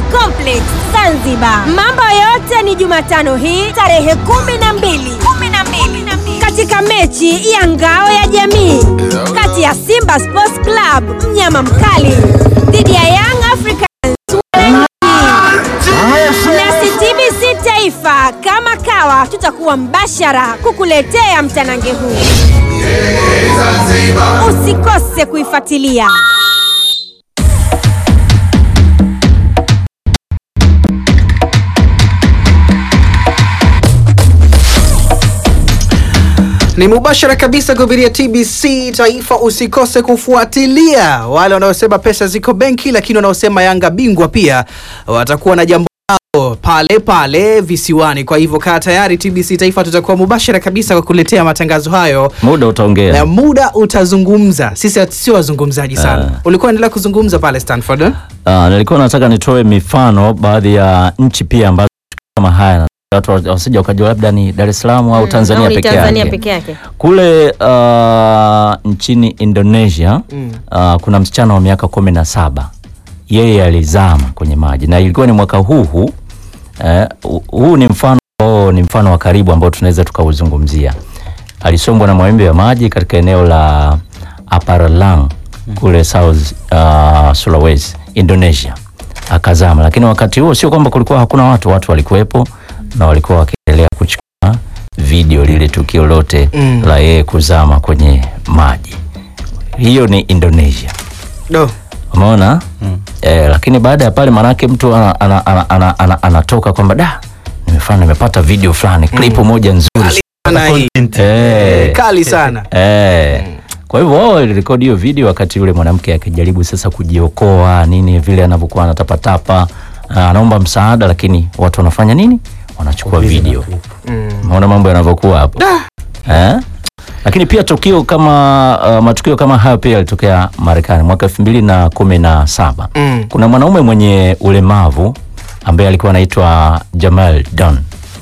Complex Zanzibar. Mambo yote ni Jumatano hii tarehe kumi na mbili kumi na mbili katika mechi ya ngao ya jamii kati ya Simba Sports Club mnyama mkali dhidi ya Young Africans nasi TBC Taifa kama kawa tutakuwa mbashara kukuletea mtanange huu. Usikose kuifuatilia. Ni mubashara kabisa kupitia TBC Taifa. Usikose kufuatilia wale wanaosema pesa ziko benki, lakini wanaosema Yanga bingwa pia watakuwa na jambo lao pale pale visiwani. Kwa hivyo kaa tayari, TBC Taifa tutakuwa mubashara kabisa kwa kuletea matangazo hayo muda na utaongea. muda utazungumza. Sisi sio wazungumzaji sana. Ah. Ulikuwa endelea kuzungumza pale Stanford eh? Ah, nilikuwa nataka nitoe mifano baadhi ya nchi pia ambazo kama haya watu wasija wakajua labda ni Dar es Salaam au Tanzania Au ni peke Tanzania yake. peke yake. Kule ah, nchini Indonesia ah, kuna msichana wa miaka kumi na saba yeye alizama kwenye maji na ilikuwa ni mwaka huu huu. Eh, hu- huu ni mfano ambao ni mfano wa karibu ambao tunaweza tukauzungumzia. Alisombwa na mawimbi ya maji katika eneo la Aparalang kule South uh, Sulawesi, Indonesia, akazama. Lakini wakati huo sio kwamba kulikuwa hakuna watu, watu walikuwepo na walikuwa wakiendelea kuchukua video lile tukio lote Mm. la yeye kuzama kwenye maji. Hiyo ni Indonesia. Do. Umeona? Eh, lakini baada ya pale manake mtu ana, ana, ana, ana, ana, anatoka kwamba da nimefanya nimepata video fulani clip moja nzuri. Sana hii. Eh, Kali sana. eh. Kwa hivyo wao walirekodi hiyo video wakati yule mwanamke akijaribu sasa kujiokoa nini vile anavyokuwa anatapatapa ah, anaomba msaada, lakini watu wanafanya nini? Wanachukua video. Umeona mambo yanavyokuwa hapo eh? Lakini pia tukio kama uh, matukio kama hayo pia yalitokea Marekani mwaka elfu mbili na kumi na saba. Mm. Kuna mwanaume mwenye ulemavu ambaye alikuwa anaitwa Jamal Don.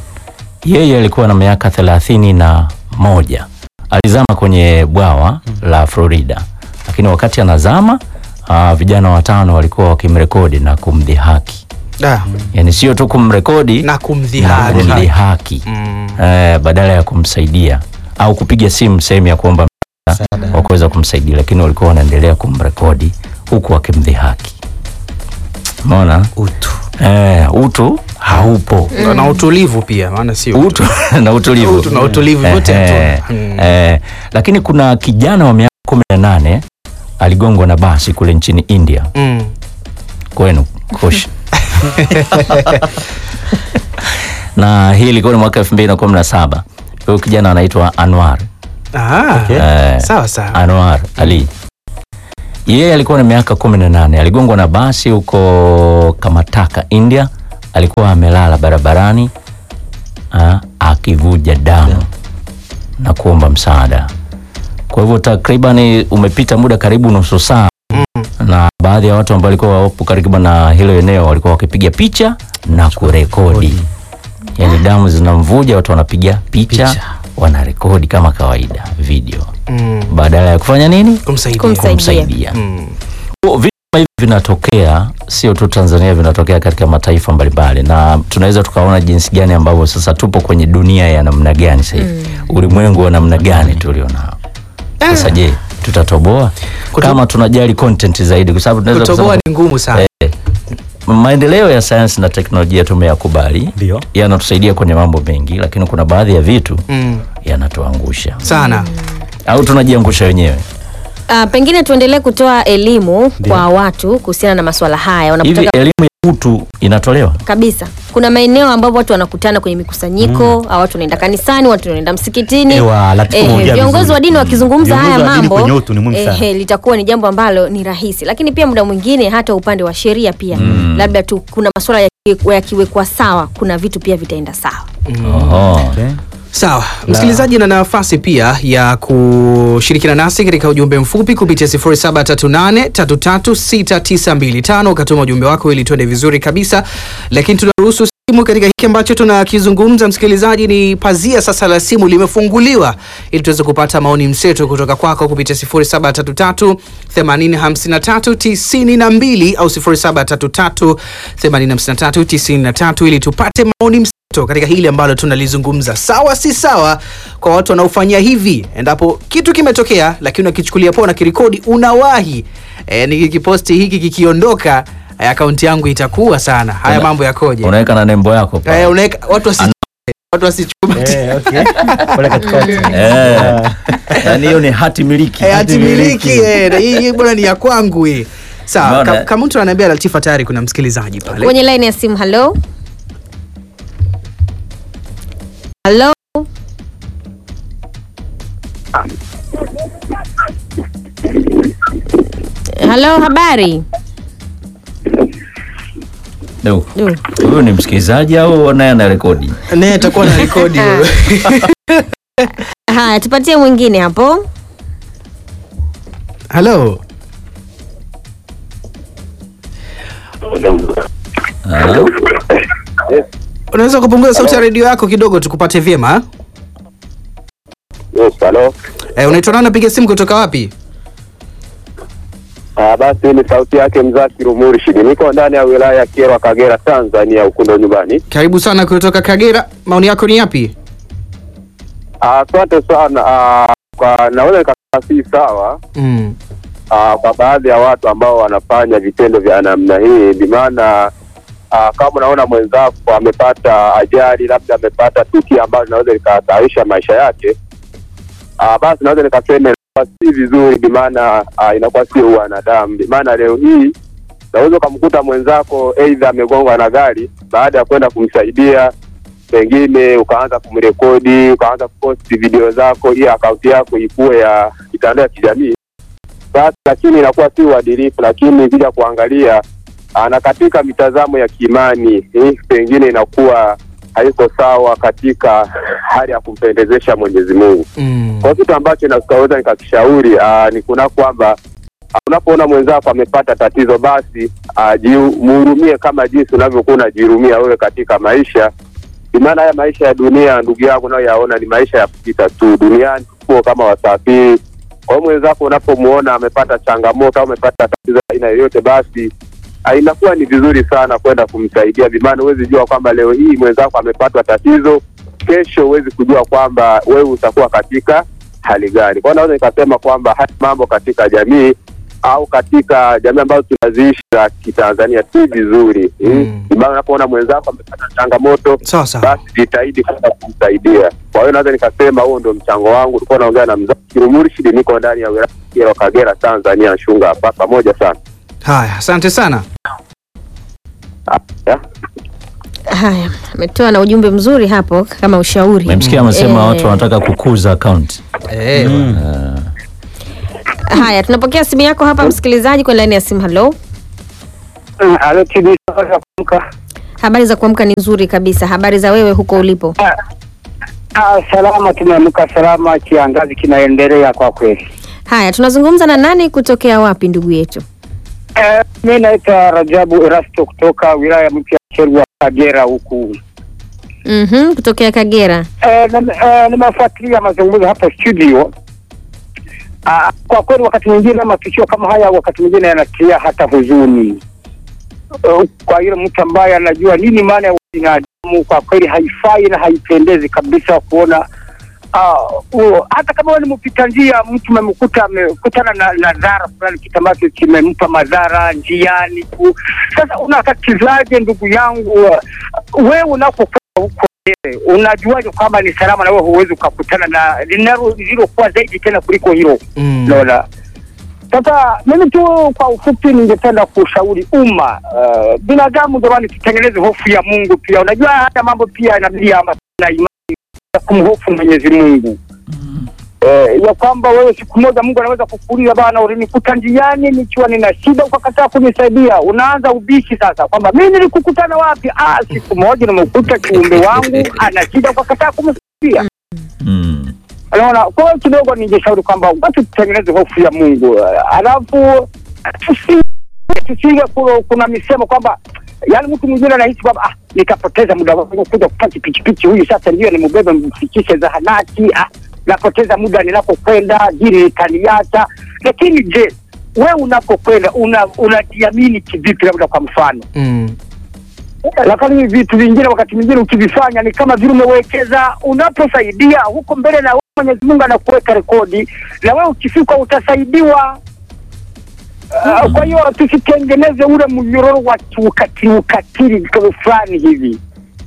Yeye alikuwa na miaka thelathini na moja. Alizama kwenye bwawa la Florida, lakini wakati anazama uh, vijana watano walikuwa wakimrekodi na kumdhihaki, Da. yani sio tu kumrekodi Na na kumdhihaki. kumdhihaki Mm. eh, badala ya kumsaidia au kupiga simu sehemu ya kuomba msaada wa kuweza kumsaidia, lakini walikuwa wanaendelea kumrekodi huku wakimdhihaki. Umeona Utu. eh, utu haupo Na utulivu pia, maana sio utu na utulivu Utu na utulivu vyote Eh, hatuna. Mm. eh, lakini kuna kijana wa miaka kumi na nane aligongwa na basi kule nchini India Mm. kwenu kush na hii ilikuwa ni mwaka elfu mbili na kumi na saba huyu kijana anaitwa Anwar Ah, Eh, sawa sawa. Anwar Ali yeye alikuwa na miaka kumi na nane aligongwa na basi huko Kamataka India alikuwa amelala barabarani ah, akivuja damu na kuomba msaada kwa hivyo takriban umepita muda karibu nusu saa na baadhi ya watu ambao walikuwa wapo karibu na hilo eneo walikuwa wakipiga picha na kurekodi yaani damu zinamvuja watu wanapiga picha, Picha. wanarekodi kama kawaida video Mm. badala ya kufanya nini Kumsaidia. Kumsaidia. kumsaidia Mm. Kwa vitu kama hivi vinatokea sio tu Tanzania, vinatokea katika mataifa mbalimbali, na tunaweza tukaona jinsi gani ambavyo sasa tupo kwenye dunia ya namna gani sasa hivi, ulimwengu wa namna gani tulionao sasa. Je, tutatoboa kama tunajali content zaidi? Kwa sababu tunaweza Kutoboa kusema ni ngumu sana. maendeleo ya sayansi na teknolojia tumeyakubali, Ndio. yanatusaidia kwenye mambo mengi, lakini kuna baadhi ya vitu Mm. yanatuangusha Sana. au tunajiangusha wenyewe. Ah, pengine tuendelee kutoa elimu kwa watu kuhusiana na masuala haya Hivi wanapotaka elimu ya utu inatolewa? kabisa. Kuna maeneo ambapo watu wanakutana kwenye mikusanyiko au watu wanaenda kanisani, watu wanaenda msikitini. Ewa, Latifa Eh, umeongea viongozi vizuri. wa dini wakizungumza Viongozi haya wa dini mambo kwenye utu ni muhimu sana. eh, litakuwa ni jambo ambalo ni rahisi, lakini pia muda mwingine hata upande wa sheria pia labda tu kuna masuala yakiwe- yakiwekwa sawa, kuna vitu pia vitaenda sawa. Oho. Okay. Sawa, msikilizaji na nafasi pia ya kushirikiana nasi katika ujumbe mfupi kupitia 0738336925 ukatuma ujumbe wako ili tuende vizuri kabisa, lakini tunaruhusu simu katika hiki ambacho tunakizungumza msikilizaji, ni pazia sasa la simu limefunguliwa ili tuweze kupata maoni mseto kutoka kwako kupitia 0733 8053 92 au 0733 8053 93 ili tupate maoni mseto katika hili ambalo tunalizungumza. Sawa si sawa kwa watu wanaofanyia hivi, endapo kitu kimetokea lakini unakichukulia poa na kirekodi, unawahi e, nikikiposti hiki kikiondoka eh, akaunti yangu itakuwa sana. Haya Una- mambo yakoje? unaweka na nembo yako pale. Eh, unaweka watu wasi watu wasichuma Eh, okay. Pale katikati. Eh, yaani hiyo ni hati miliki Eh, hati miliki eh, na hii hii bwana ni ya kwangu hii. Sawa, Umeona? ka- kama mtu ananiambia Latifa tayari kuna msikilizaji pale. kwenye line ya simu halo halo halo habari Du, Du. huyu ni msikilizaji au naye ana rekodi Naye atakuwa na rekodi wewe. haya tupatie mwingine hapo Hello. Ah, Unaweza kupunguza sauti ya redio yako kidogo tukupate vyema? Yes, halo. Eh, unaitwa nani napiga simu kutoka wapi? Ah, basi ni sauti yake Mzakiru Murshid. Niko ndani ya wilaya ya Kyerwa, Kagera, Tanzania, huku ndo nyumbani. Karibu sana kutoka Kagera. Maoni yako ni yapi? Ah, Asante sana. Ah, kwa naweza nikasema si sawa Mm. ah, kwa baadhi ya watu ambao wanafanya vitendo vya namna hii, bimaana ah, kama unaona mwenzako amepata ajali, labda amepata tukio ambalo linaweza likahatarisha maisha yake, ah, basi naweza nikasema inakuwa si vizuri, bimaana ah, inakuwa sio wanadamu. Bimaana leo hii naweza ukamkuta mwenzako aidha amegongwa na gari, baada ya kwenda kumsaidia pengine ukaanza kumrekodi ukaanza kuposti video zako ili akaunti yako ikuwe ya mitandao ya kijamii basi, lakini inakuwa si uadilifu. Lakini kuja kuangalia ah, na katika mitazamo ya kiimani eh, pengine inakuwa haiko sawa katika hali ya kumpendezesha Mwenyezi Mungu. Mm. Kwa kitu ambacho naweza nikakishauri ah, ni kuna kwamba ah, unapoona mwenzako amepata tatizo, basi ah, jiu- mhurumie kama jinsi unavyokuwa unajihurumia wewe katika maisha. Maana haya maisha ya dunia, ndugu yangu, unayoyaona ni maisha ya kupita tu. Duniani tuko kama wasafiri. Kwa hiyo mwenzako unapomuona amepata changamoto au amepata tatizo la aina yoyote, basi ah, inakuwa ni vizuri sana kwenda kumsaidia. Bimaana huwezi jua kwamba leo hii mwenzako amepatwa tatizo, kesho huwezi kujua kwamba wewe utakuwa katika hali gani. Kwa hiyo naweza nikasema kwamba haya mambo katika jamii au katika jamii ambazo tunaziishi za Kitanzania si vizuri. Mm. Mm. Maana unapoona mwenzako amepata changamoto Sawa sawa. basi jitahidi kwenda kumsaidia. Kwa hiyo naweza nikasema huo ndio mchango wangu. Ulikuwa naongea na Mzakiru Murshid, niko ndani ya wilaya ya Kyerwa, Kagera, Tanzania, Shunga hapa. Pamoja sana. Haya, asante sana. Ya. haya ametoa na ujumbe mzuri hapo kama ushauri memsikia amesema Eh, watu wanataka kukuza akaunti Eh, bwana. haya tunapokea simu yako hapa msikilizaji kwenye laini ya simu halo Halo TB kuamka. habari za kuamka ni nzuri kabisa habari za wewe huko ulipo Ah, salama, tumeamka salama, kiangazi kinaendelea kwa kweli. haya tunazungumza na nani kutokea wapi ndugu yetu Eh, mimi naitwa Rajabu Erasto kutoka wilaya mpya ya Kyerwa Kagera huku. mm kutokea kagera Eh, na- eh, nimefuatilia mazungumzo hapa studio. Ah, kwa kweli wakati mwingine matukio kama haya wakati mwingine yanatia hata huzuni. Eh, kwa yule mtu ambaye anajua nini maana ya binadamu, kwa kweli haifai na haipendezi kabisa kuona Ah, huo hata kama wewe ni mpita njia, mtu umemkuta amekutana na na dhara fulani, kitu ambacho kimempa madhara njiani ku. Sasa unakatizaje ndugu yangu? uh, Wewe unapokuwa huko mbele, unajuaje kwamba ni salama na wewe huwezi ukakutana na linalo lililokuwa zaidi tena kuliko hilo? Mm. Lola. Sasa mimi tu kwa ufupi ningependa kushauri umma uh, binadamu jamani, tutengeneze hofu ya Mungu pia. Unajua haya mambo pia yanabidi ama na imani ya kumhofu Mwenyezi Mungu eh, ya kwamba wewe siku moja Mungu anaweza kukuuliza bana, ulinikuta njiani nikiwa nina shida ukakataa kunisaidia. Unaanza ubishi sasa kwamba mimi nilikukutana wapi? Ah, siku moja nimekuta kiumbe wangu ana shida ukakataa kumsaidia. mm. Unaona, kwa hiyo kidogo ningeshauri kwamba watu tutengeneze hofu ya Mungu, Eh, alafu tusi- tusiige ku- kuna misemo kwamba yaani mtu mwingine anahisi kwamba ah, nikapoteza muda wangu kuja kupaki pichipichi huyu sasa ndio nimebeba mfikishe zahanati ah, napoteza muda ninapokwenda jiri litaniacha lakini je we unapokwenda una- unajiamini kivipi labda kwa mfano Mm. lakini vitu vingine wakati mwingine ukivifanya ni kama vile umewekeza unaposaidia huko mbele na wewe Mwenyezi Mungu anakuweka rekodi na wewe ukifika utasaidiwa Uh, kwa hiyo tusitengeneze ule mnyororo wa kiukatili ukatili kama fulani hivi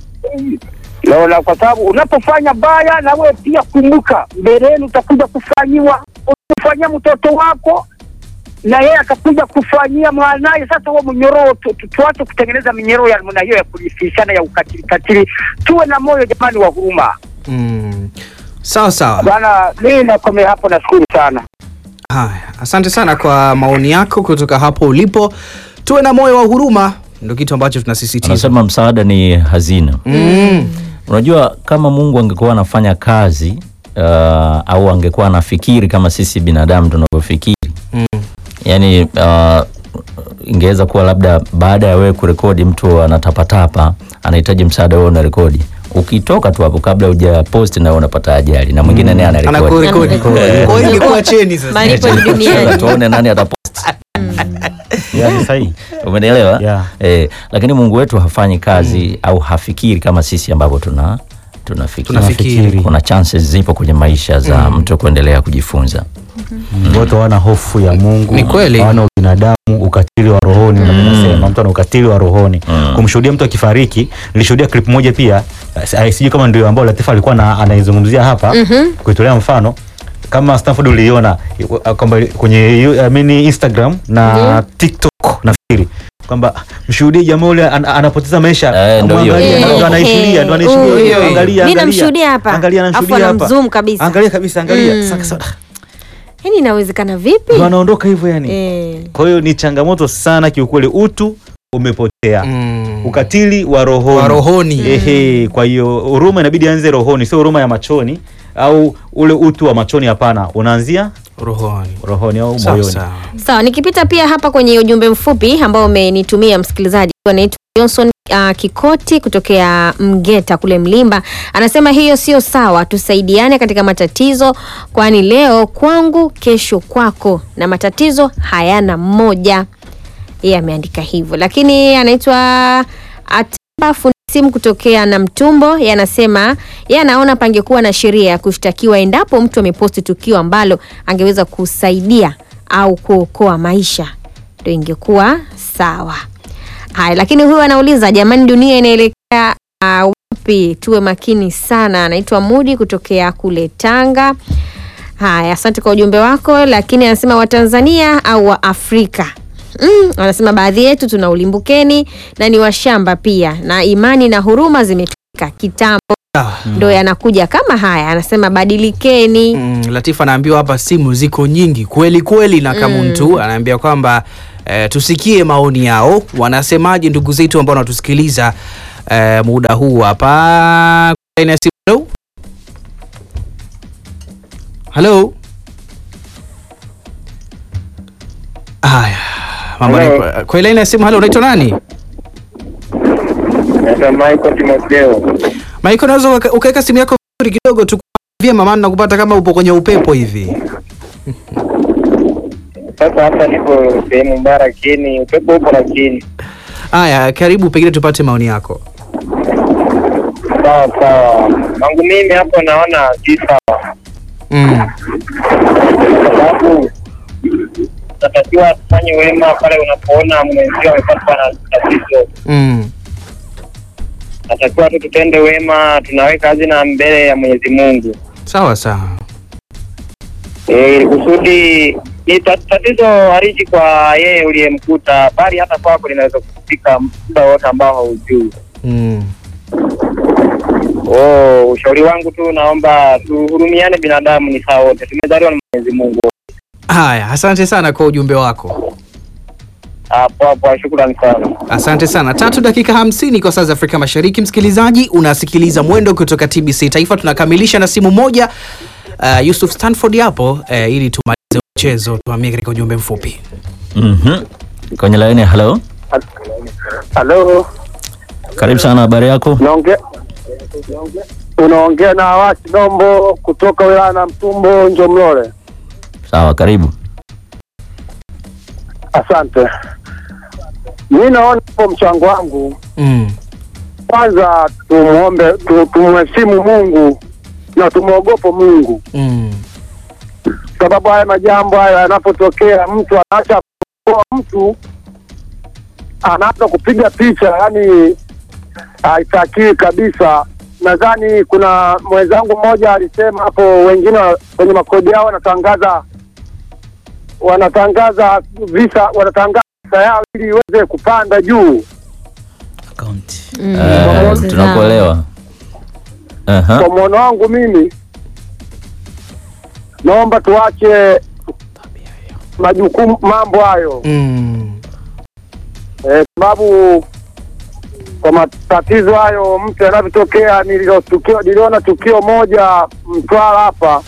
naona, kwa sababu unapofanya baya na wewe pia kumbuka, mbeleni utakuja kufanyiwa, utafanyia mtoto wako na yeye atakuja kufanyia mwanaye. Sasa huo mnyororo tu- tu- tuache kutengeneza minyororo ya namna hiyo ya kulifishana ya ukatili katili, tuwe na moyo jamani wa huruma Mm. Sawa sawa. bwana. Mimi nakomea hapo, nashukuru sana. Haya, asante sana kwa maoni yako kutoka hapo ulipo. Tuwe na moyo wa huruma, ndio kitu ambacho tunasisitiza. Anasema msaada ni hazina. Mm. Unajua, kama Mungu angekuwa anafanya kazi uh, au angekuwa anafikiri kama sisi binadamu tunavyofikiri Mm. yani uh, ingeweza kuwa labda baada ya wewe kurekodi mtu anatapatapa anahitaji msaada, wewe una rekodi, ukitoka tu hapo kabla huja post na wewe unapata ajali na mwingine naye anarekodi. Anakurekodi. Eh. Kwa hiyo ingekuwa cheni sasa. Malipo ni duniani. tuone nani atapost Yeah, ni sahihi. umenielewa Yeah. eh, lakini Mungu wetu hafanyi kazi au hafikiri kama sisi ambavyo tuna tunafikiri. Tunafikiri. Kuna chances zipo kwenye maisha za mtu kuendelea kujifunza. Watu hawana hofu ya Mungu, Ni kweli. hawana ubinadamu, ukatili wa rohoni. Mm. Nasema mtu ana ukatili wa rohoni. Mm. Kumshuhudia mtu akifariki, nilishuhudia clip moja pia, eh, sijui kama ndio ambao Latifa alikuwa na- anaizungumzia hapa kuitolea mfano kama Stanford uliona eh, kwamba kwenye yu- I mean Instagram na TikTok nafikiri kwamba mshuhudie jamaa ule an, anapoteza maisha Eh, ndio hiyo. mwangalie, Eh, ndo anaishuhudia ndo eh, anaishuhudia huyo. hiyo, angalia Mimi angalia. namshuhudia hapa. angalia Afu anamshuhudia hapa anamzoom kabisa. angalia kabisa angalia Mm. sasa Yaani inawezekana vipi? ndo anaondoka hivyo yani Eh. kwa hiyo ni changamoto sana kiukweli utu umepotea Mm. ukatili wa rohoni Wa rohoni. Ehe, kwa hiyo huruma inabidi anze rohoni sio huruma ya machoni au ule utu wa machoni hapana unaanzia Rohoni. rohoni au Sawa moyoni sawa. Sawa, nikipita pia hapa kwenye ujumbe mfupi ambao umenitumia msikilizaji anaitwa Johnson uh, Kikoti kutokea Mgeta kule Mlimba, anasema hiyo sio sawa, tusaidiane katika matatizo, kwani leo kwangu, kesho kwako, na matatizo hayana mmoja. Yeye ameandika hivyo, lakini anaitwa Ataba fundi simu kutokea na Mtumbo, yeye anasema yeye anaona pangekuwa na sheria ya kushtakiwa endapo mtu ameposti tukio ambalo angeweza kusaidia au kuokoa maisha, ndio ingekuwa sawa. Haya, lakini huyu anauliza jamani, dunia inaelekea uh, wapi? Tuwe makini sana. Anaitwa Mudi kutokea kule Tanga. Haya, asante kwa ujumbe wako, lakini anasema Watanzania au wa Afrika Mm, anasema baadhi yetu tuna ulimbukeni na ni washamba pia, na imani na huruma zimetumika kitambo, Sawa. ndo yanakuja kama haya. Anasema badilikeni. Mm, Latifa anaambiwa hapa simu ziko nyingi kweli kweli, na Kamuntu anaambia kwamba eh, tusikie maoni yao, wanasemaje ndugu zetu ambao wanatusikiliza eh, muda huu hapa. Line ya simu. Hello? Hello? Haya, mambo Hello. ni kwa line ya simu. Hello, unaitwa nani? Naitwa Michael Timotheo. Maiko, unaweza uka- ukaweka simu yako vizuri kidogo tu vyema, maana nakupata kama upo kwenye upepo hivi. Sasa hapa nipo sehemu mbaya, lakini upepo upo, lakini Haya, karibu, pengine tupate maoni yako. sawa sawa. Mangu mimi hapo naona si sawa, Mm. kwa sababu unatakiwa tufanye wema pale unapoona mwenzio amepatwa na tatizo. Mm. Natakiwa tu tutende wema, tunaweka hazina mbele ya Mwenyezi Mungu Sawa sawa. Eh, kusudi ni ta- tatizo haliji kwa yeye uliyemkuta, bali hata kwako linaweza kufika muda wote ambao haujui. Mm. Oh, ushauri wangu tu naomba tuhurumiane, binadamu ni sawa wote, tumezaliwa na Mwenyezi Mungu. Haya, asante sana kwa ujumbe wako. Hapo hapo, shukrani sana. Asante sana. Tatu dakika hamsini kwa saa za Afrika Mashariki. Msikilizaji, unasikiliza Mwendo kutoka TBC Taifa. Tunakamilisha na simu moja uh, Yusuf Stanford hapo uh, ili tumalize mchezo, tuhamie katika ujumbe mfupi. Mhm. Kwenye laini, hello. Halo, Karibu sana, habari yako? naongea unaongea na Awasi Dombo kutoka wilaya na Mtumbo Njomlole. Sawa, karibu. Asante. Mi naona hapo mchango wangu Mm. kwanza tumuombe tu, tumheshimu Mungu na tumwogope Mungu, Mm. sababu haya majambo haya yanapotokea, mtu anaacha kuoa mtu anaanza kupiga picha, yani haitakiwi kabisa. Nadhani kuna mwenzangu mmoja alisema hapo, wengine wa- kwenye makodi yao wanatangaza wanatangaza visa, wanatangaza visa yao ili iweze kupanda juu. Eh, tunakuelewa. Aha. Kwa mwono wangu mimi, naomba tuache majukumu mambo hayo Mm. eh, sababu kwa matatizo hayo mtu yanavyotokea, nililotukio niliona tukio moja Mtwara hapa,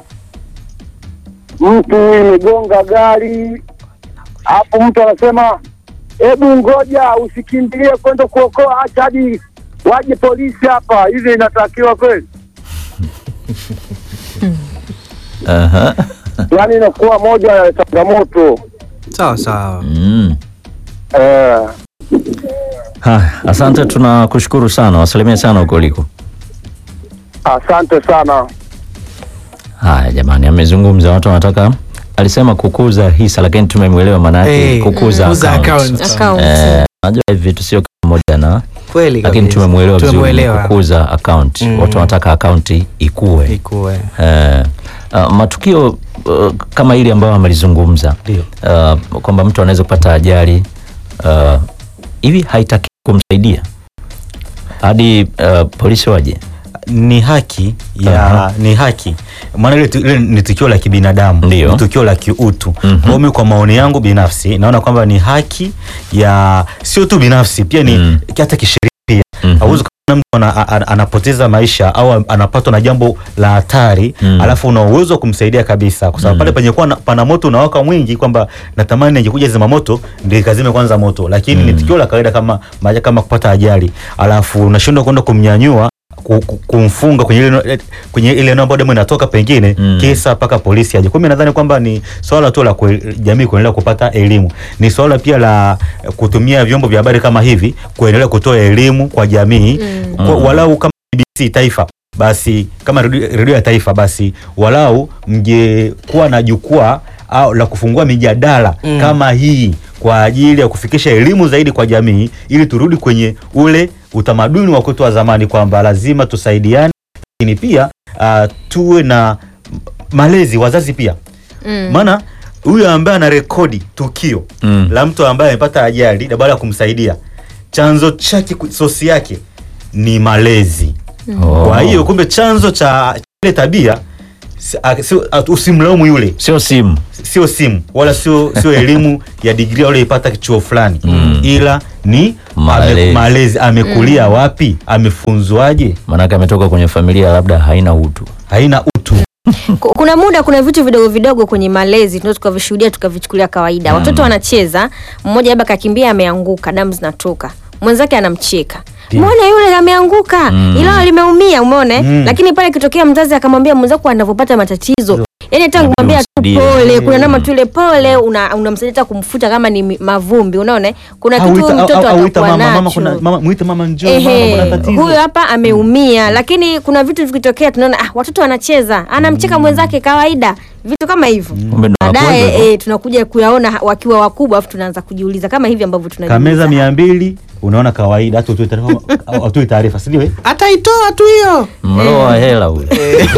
mtu imegonga gari hapo, mtu anasema hebu ngoja, usikimbilie kwenda kuokoa, acha hadi waje polisi hapa. Hivi inatakiwa kweli? Aha. Yaani inakuwa moja ya changamoto Sawa sawa. Mm. eh. Ha, asante, tunakushukuru sana, wasalimie sana huko uliko. Asante sana. Haya jamani, amezungumza, watu wanataka, alisema kukuza hisa, lakini tumemwelewa maana yake Eh, kukuza kukuza account. account. Account. Eh, najua hivi vitu sio kila mmoja na Kweli lakini kabisa. tumemwelewa vizuri Tumemwelewa. kukuza account. Mm. Watu wanataka akaunti ikue. Ikuwe. Eh, uh, matukio uh, kama hili ambayo amelizungumza Ndio. uh, kwamba mtu anaweza kupata ajali uh, hivi haitaki kumsaidia hadi uh, polisi waje ni haki ya Aha. ni haki maana ile tu- ile ni tukio la kibinadamu Ndio. ni tukio la kiutu Mhm. Kwa mimi kwa maoni yangu binafsi naona kwamba ni haki ya sio tu binafsi pia ni Mm. hata kisheria pia Mhm. hauwezi kuona mtu ana, a- a- anapoteza maisha au anapatwa na jambo la hatari Mm. alafu una uwezo wa kumsaidia kabisa kwa sababu Mm. pale penye kuwa na- pana moto unawaka mwingi kwamba natamani ingekuja zima moto ndio ikazime kwanza moto lakini Mm. ni tukio la kawaida kama maja kama kupata ajali alafu unashindwa kwenda kumnyanyua ku- ku- kumfunga kwenye ile kwenye ile eneo ambayo damu inatoka pengine Mm. kisa mpaka polisi aje. Kwa mimi nadhani kwamba ni swala tu la kue- jamii kuendelea kupata elimu, ni swala pia la eh, kutumia vyombo vya habari kama hivi kuendelea kutoa elimu kwa jamii Mm. kwa, Mm. walau kama BBC Taifa basi kama redio redio ya taifa basi walau mngekuwa na jukwaa au la kufungua mijadala Mm. kama hii kwa ajili ya kufikisha elimu zaidi kwa jamii ili turudi kwenye ule utamaduni wa kwetu wa zamani kwamba lazima tusaidiane lakini pia uh, tuwe na malezi wazazi pia Mm. maana huyu ambaye ana rekodi tukio Mm. la mtu ambaye amepata ajali na baada ya kumsaidia chanzo chake ku- sosi yake ni malezi Oh. kwa hiyo kumbe chanzo cha ile tabia si- a- sio- a- usimlaumu yule sio simu sio simu wala sio sio elimu ya digrii walioipata chuo fulani Mm. ila ni Malezi. ame, malezi amekulia wapi amefunzwaje maanake ametoka kwenye familia labda haina utu haina utu Ku- kuna muda kuna vitu vidogo vidogo kwenye malezi tunaweza tukavishuhudia tukavichukulia kawaida watoto wanacheza mmoja labda kakimbia ameanguka damu zinatoka mwenzake anamcheka Ndio. mwone yule ameanguka Mm. ila limeumia umeone Mm. lakini pale ikitokea mzazi akamwambia mwenzako anavyopata matatizo yani hata kumwambia tu Msaidie. pole kuna nama tu ile pole una- unamsaidia hata kumfuta kama ni mi- mavumbi unaona kuna Au kitu ita- au- mtoto au ita atakuwa mama, mama, nacho kuna- mama, mwite mama njoo mama Ehe, kuna tatizo huyu hapa ameumia lakini kuna vitu vikitokea tunaona ah, watoto wanacheza anamcheka mwenzake kawaida vitu kama hivyo Kumbe ndo baadaye wanakuwa eh, tunakuja kuyaona ha- wakiwa wakubwa afu tunaanza kujiuliza kama hivi ambavyo kameza tunajiuliza mia mbili unaona kawaida hata utoi taarifa au- utoi taarifa si ndio eh? Ataitoa tu hiyo. mloa hela ule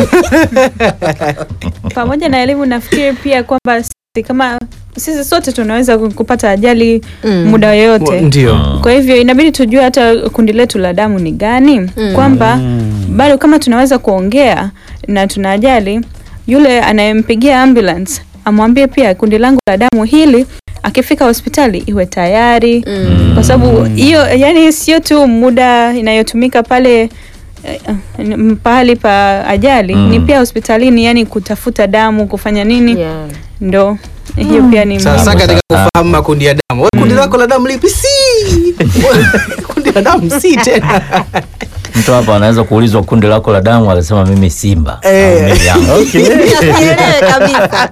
pamoja na elimu nafikiri pia kwamba sisi kama sisi sote tunaweza kupata ajali Mm. muda yoyote Ndio. kwa hivyo inabidi tujue hata kundi letu la damu ni gani kwamba bado kama tunaweza kuongea na tuna ajali yule anayempigia ambulance amwambie pia kundi langu la damu hili akifika hospitali iwe tayari Mm. kwa sababu hiyo yani sio tu muda inayotumika pale eh, eh, pahali pa ajali Mm. ni pia hospitalini yani kutafuta damu kufanya nini Yeah. ndo hiyo pia ni Sasa muhimu. katika sana. kufahamu makundi ya damu, wewe kundi lako la damu lipi? Si kundi la damu si tena Mtu hapa anaweza kuulizwa kundi lako la damu, akasema mimi Simba. Eh. au mimi Yanga. Sielewe kabisa.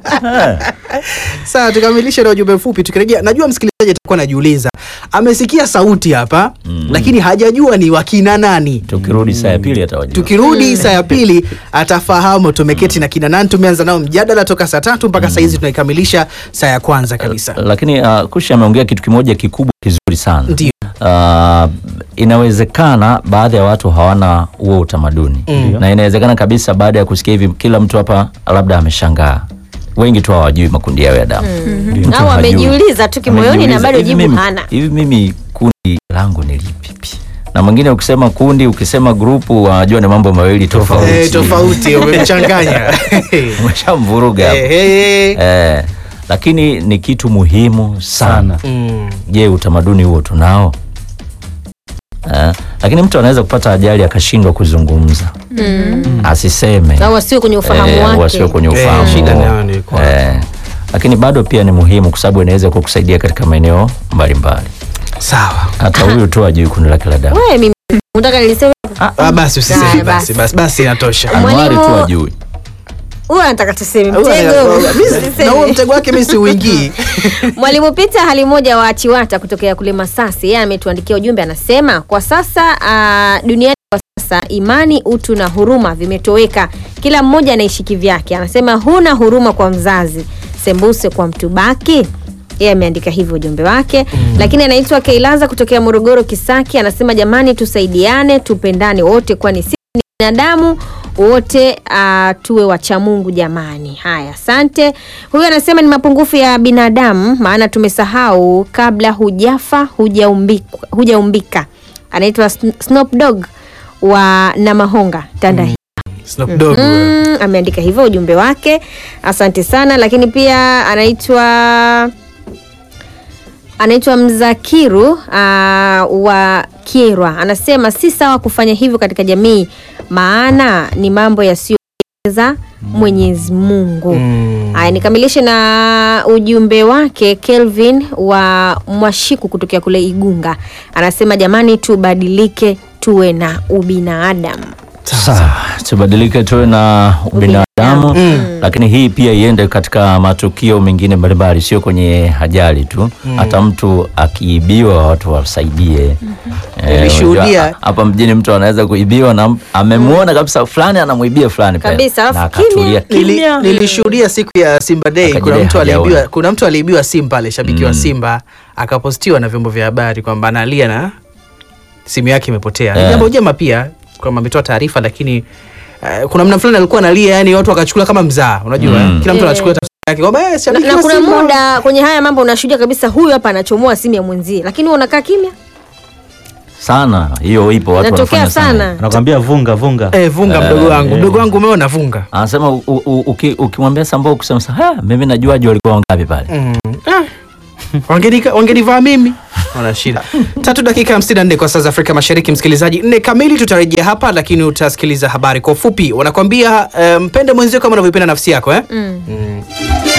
Sawa, tukamilishe na ujumbe mfupi. Tukirejea, najua msikilizaji atakuwa anajiuliza, amesikia sauti hapa lakini hajajua ni wakina nani. Tukirudi saa ya pili atawajua. Tukirudi saa ya pili atafahamu tumeketi na kina nani. Tumeanza nao mjadala toka saa tatu mpaka saa hizi tunaikamilisha saa ya kwanza kabisa. Lakini uh, Kushi ameongea kitu kimoja kikubwa kizuri sana. Ndio. Uh, inawezekana baadhi ya watu hawana huo utamaduni Mm. na inawezekana kabisa baada ya kusikia hivi kila mtu hapa labda ameshangaa. Wengi tu hawajui makundi yao ya damu. Mtu Au hajui. amejiuliza tu kimoyoni na Amejiuliza, bado hivi jibu mimi- hana. Hivi mimi kundi langu ni lipi? Na mwingine ukisema kundi, ukisema grupu, wajua ni mambo mawili tofauti. Eh, tofauti umemchanganya. Umeshamvuruga hapo. Eh, eh. Eh, lakini ni kitu muhimu sana. Mm. Je, utamaduni huo tunao? Eh, lakini mtu anaweza kupata ajali akashindwa kuzungumza, asiseme Au wasiwe kwenye ufahamu Eh, wake. wasiwe kwenye Eh, ufahamu shida huo. nayo ni kwa- Eh, lakini bado pia ni muhimu kwa sababu inaweza kukusaidia katika maeneo mbalimbali. Sawa. Hata huyu tu ajui kundi lake la damu, Wewe mimi unataka niliseme Ah, basi usiseme Haya, basi basi. basi basi inatosha. anuari tu Mwalimu- ajui. huyu anataka tuseme Huyo- mtego. Mimi- na huo mtego wake mimi siuingii. Mwalimu Peter hali moja wa Chiwata kutokea kule Masasi, yeye ametuandikia ujumbe, anasema kwa sasa uh, duniani kwa sasa imani, utu na huruma vimetoweka, kila mmoja anaishi kivyake. Anasema huna huruma kwa mzazi, sembuse kwa mtu baki. Yeye ameandika hivyo ujumbe wake lakini anaitwa Keilaza kutokea Morogoro Kisaki, anasema jamani, tusaidiane, tupendane wote, kwani sisi ni binadamu wote uh, tuwe wacha Mungu jamani. Haya, asante. Huyu anasema ni mapungufu ya binadamu, maana tumesahau kabla hujafa hujaumbika, hujaumbika. Anaitwa Sn- Snoop Dogg wa Namahonga Tanda Snoop Dogg. Mm, ameandika hivyo ujumbe wake, asante sana. Lakini pia anaitwa anaitwa Mzakiru uh, wa Kierwa, anasema si sawa kufanya hivyo katika jamii, maana ni mambo yasiyoweza Mwenyezi Mungu. Mm. Haya, nikamilishe na ujumbe wake Kelvin wa Mwashiku kutokea kule Igunga, anasema jamani, tubadilike tuwe na ubinadamu. Sawa, tubadilike tuwe na ubinadamu lakini hii pia iende katika matukio mengine mbalimbali, sio kwenye ajali tu. Hata mtu akiibiwa watu wasaidie. Eh, Nilishuhudia- unajua, hapa mjini mtu anaweza kuibiwa na amemwona kabisa fulani anamwibia fulani pale. Kabisa, alafu na akatulia Nili- kimya. nilishuhudia siku ya Simba Day, kuna Akajidai mtu hajaona. aliibiwa, kuna mtu aliibiwa simu pale, shabiki wa Simba akapostiwa na vyombo vya habari kwamba analia na simu yake imepotea. Ni Eh. jambo jema pia kwamba ametoa taarifa, lakini eh, kuna mna fulani alikuwa analia, yani watu wakachukua kama mzaa, unajua Mm. kila mtu Eh. anachukua tafsiri yake kwamba eh, na, shabiki na wa kuna Simba. muda kwenye haya mambo unashuhudia kabisa, huyu hapa anachomoa simu ya mwenzie, lakini wewe unakaa kimya. sana hiyo ipo, watu Inatokea wanafanya sana. sana. anakwambia vunga vunga Eh, vunga mdogo wangu, mdogo wangu umeona vunga. Anasema u- u- uki- ukimwambia Sambao kusema sa, "Ha, mimi najuaje walikuwa wangapi pale. Wangenika- wangenivaa mimi wana shida tatu dakika 54 kwa saa za afrika mashariki msikilizaji nne kamili tutarejea hapa lakini utasikiliza habari kwa ufupi wanakwambia eh, mpende mwenzio kama unavyopenda nafsi yako eh? Mm.